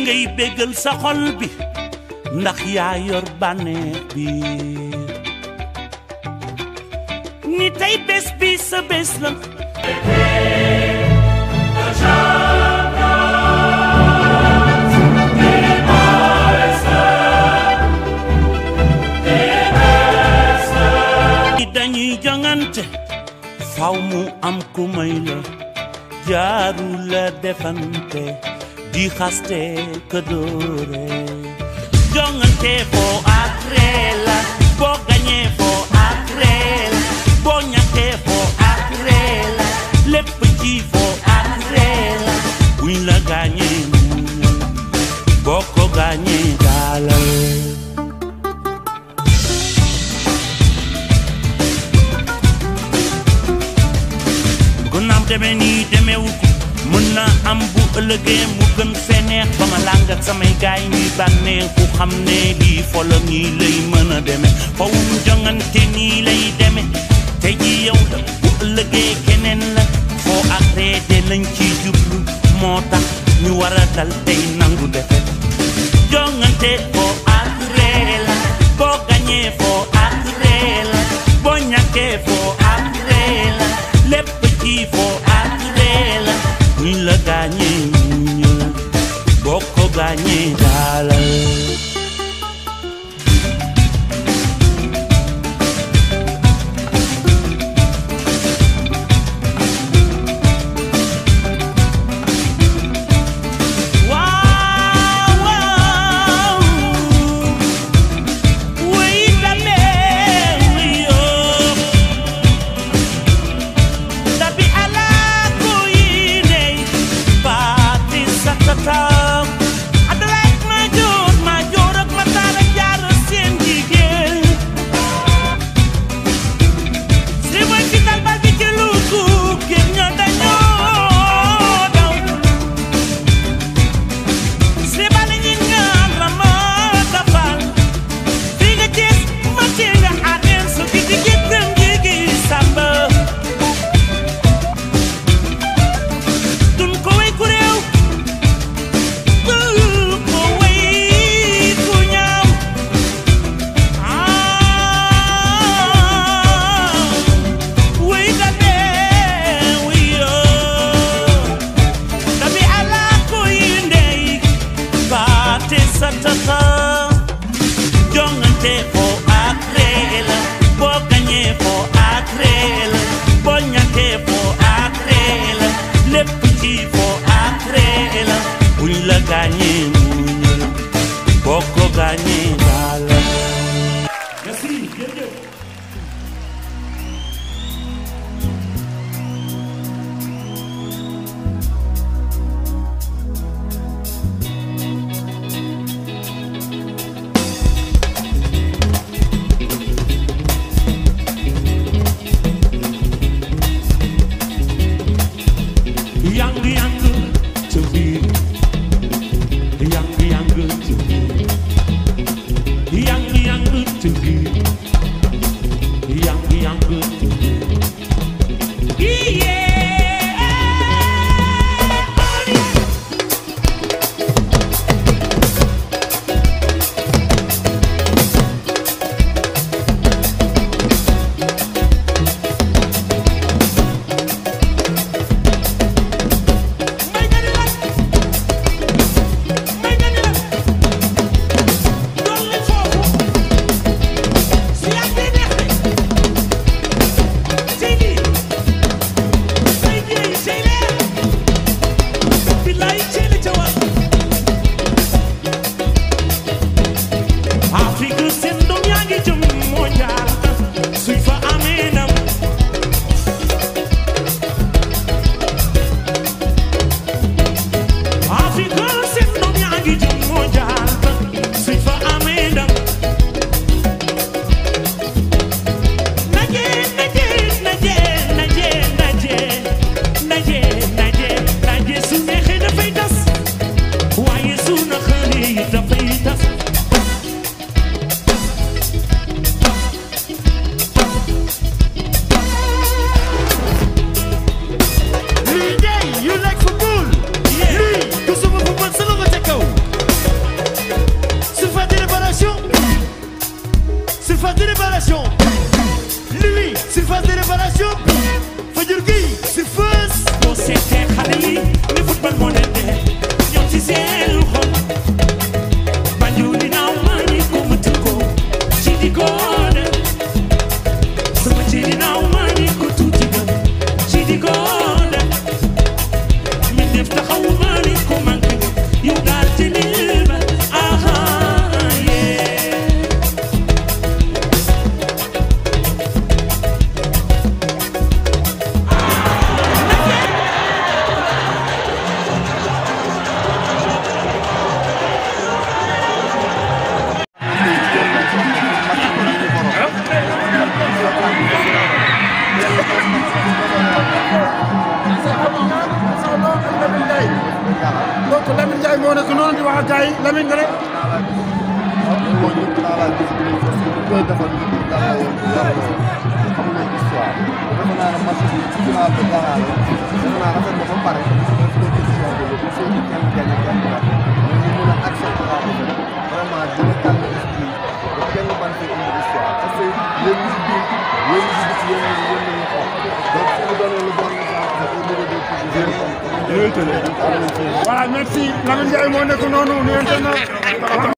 ngay béggal sa xol bi ndax yaa yor bànneex bi ni tey bés bi sa bés la dañuy jongante faw mu am ku may la jaaru la defante di xaste ka dóore jongante foo ak ree la boo gañee foo ak ree la boo ñàkkee foo ak ree la lépp ci foo ak ree la buñ la gaañee muñal boo ko gaañee daalal bu naam demee nii demeewut mën na am bu ëllëgee mu gën fee neex ba ma làng ak samay gaay ñuy bànnee ku xam ne lii folo nii lay mën a demee fawum jongante nii lay demee te ji yow la bu ëllëgee keneen la foo ak reede lañ ciy jublu moo tax ñu war a dal tey nangu defet jongante foo ak ree la boo gañee foo ak ree la boo ñàkkee foo ak ree la lépp ci foo ak ree la buñ la gaañee muñal boo ko gaañee daalal waaw waaw wuy damee wuy yoo Dabi ala kuyine pati sakata Adalay major major ak matara jaar seen jigéen Si way ci dal bal bi ci luuku génn ñoo dañoo daw Si bali ñi ñaan la ma dafal Fi nga gis ma ci nga xaareen su ki di gittam jigi samba dun ko way ku réew dun ko way ku ñaaw ah way da dee way yoo dabi ala ko yi ndey baate sa tata jongante foo ak ree la boo gañee foo ak ree la boo ñàkkee foo ak ree la lépp ci foo ak ree la buñ la gaañee muñal boo ko gaañee daala merci jërëjëf surface de réparation Louis surface de réparation Fajur Gueye surface boo seetee xale yi ni football moo leen dee ñoom ci seen xol Banjul dinaaw maa ngi ko mëtal ko ci di góode sama ci dinaaw maa ngi ko tuuti ga ci di góode mi def taxaw maa ngi ko manqué yow daal ci lii ba aha yee donc Lamine Ndiaye moo nekk noonu di wax ak gars yi Lamine nga ne. mooy ñëpp dans la visibilité parce que bu koy defal ñëpp dara yoon dara la xam nañ histoire defe naa ne match bi ci final de Ghana la defe naa rafet na ba pare def compétition bi le seen kenn gagné kenn perte mais ñu mën a accepter la défaite vraiment dina calmer esprit ba kenn ban fi indi histoire parce que yéen ñi si biir yéen ñi si biti yéen ñi yéen ñi xool donc su ñu donné le bon exemple au niveau des petits jeunes voilà merci Lamine Ndiaye moo nekk noonu nuyonte na